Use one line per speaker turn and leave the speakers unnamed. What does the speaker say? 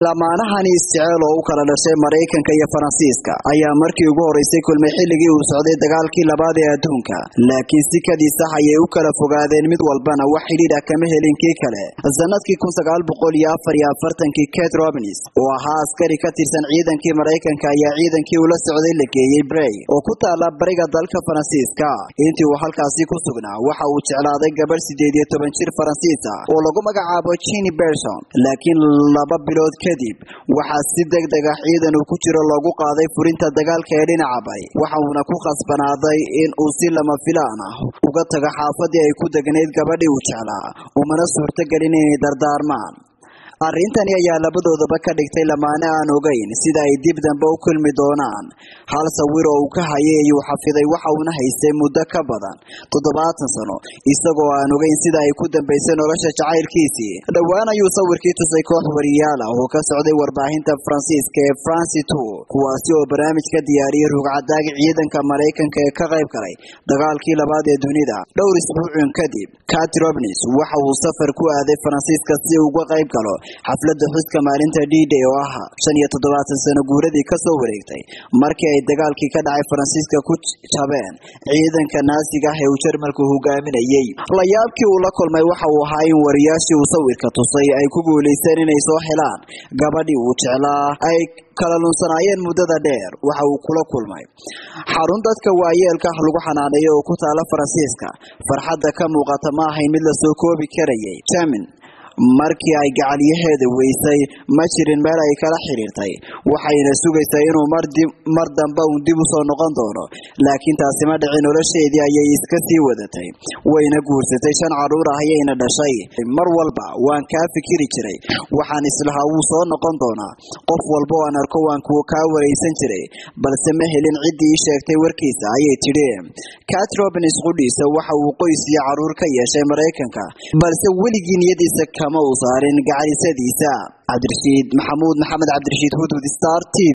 lamaanahani isjeceel oo u kala dhashay maraykanka iyo faransiiska ayaa markii ugu horeysay kulmay xilligii uu socday dagaalkii labaad ee adduunka laakiin si kadii sax ayay u kala fogaadeen mid walbana wax xidhiidh ah kama helin kii kale sanadkii kun sagaal boqol iyo afar iyo afartankii kate robins oo ahaa askari ka tirsan ciidankii maraykanka ayaa ciidankii ula socday la geeyey brey oo ku taala bariga dalka faransiiska intii uu halkaasi ku sugnaa waxa uu jeclaaday gabadh sideed iyo toban jir faransiis ah oo lagu magacaabo jini berson laakiin laba bilood kadib waxaa si deg deg ah ciidan uu ku jiro loogu qaaday furinta dagaalka ee dhinaca bari waxa uuna ku khasbanaaday in uu si lama filaan ah uga tago xaafadii ay ku degnayd gabadhii uu jeclaa umana suurtogelin inay dardaarmaan arrintani ayaa labadoodaba ka dhigtay lamaane aan ogeyn sida ay dib dambe u kulmi doonaan hal sawir oo uu ka hayay ayuu xafiday waxa uuna haystay muddo ka badan toddobaatan sano isagoo aan ogeyn sida ay ku dambaysay nolosha jacaylkiisii dhowaan ayuu sawirkii tusay koox wariyaal ah oo ka socday warbaahinta faransiiska ee franci tour kuwaasi oo barnaamij ka diyaariyey rugcadaagi ciidanka maraykanka ee ka qayb galay dagaalkii labaad ee dunida dhowr isbuucun kadib cat robins waxa uu safar ku aaday faransiiska si uu uga qayb galo xafladda xuska maalinta d-day oo ah shan iyo toddobaatan sano guuradii kasoo wareegtay markii ay dagaalkii ka dhacay faransiiska ku jabeen ciidanka naasiga ah ee uu jarmalku hogaaminayey layaabkii uu la kulmay waxa uu ahaa in wariyaashii uu sawirka tusay ay ku guulaysteen inay soo helaan gabadhii uu jeclaa ay kala lunsanaayeen muddada dheer waxa uu kula kulmay xarun dadka waayeelka ah lagu xanaaneeyo oo ku taala faransiiska farxadda ka muuqata ma ahayn mid la soo koobi karayay jamin markii ay gacalyaheeda weysay ma jirin meel ay kala xidhiirtay waxayna sugaysay inuu mar dambe uun dib u soo noqon doono laakiin taasi ma dhicin nolosheedii ayay iska sii wadatay wayna guursatay shan carruur ah ayayna dhashay mar walba waan kaa fikiri jiray waxaan islahaa wuu soo noqon doonaa qof walba oo aan arko waan kaa waraysan jiray balse ma helin ciddii ii sheegtay warkiisa ayay tidhi cat robins qudhiisa waxa uu qoys iyo carruur ka yeeshay maraykanka balse weligii niyadiisa kama uu saarin gacalisadiisa cabdirashiid maxamuud maxamed cabdirashiid hudud star t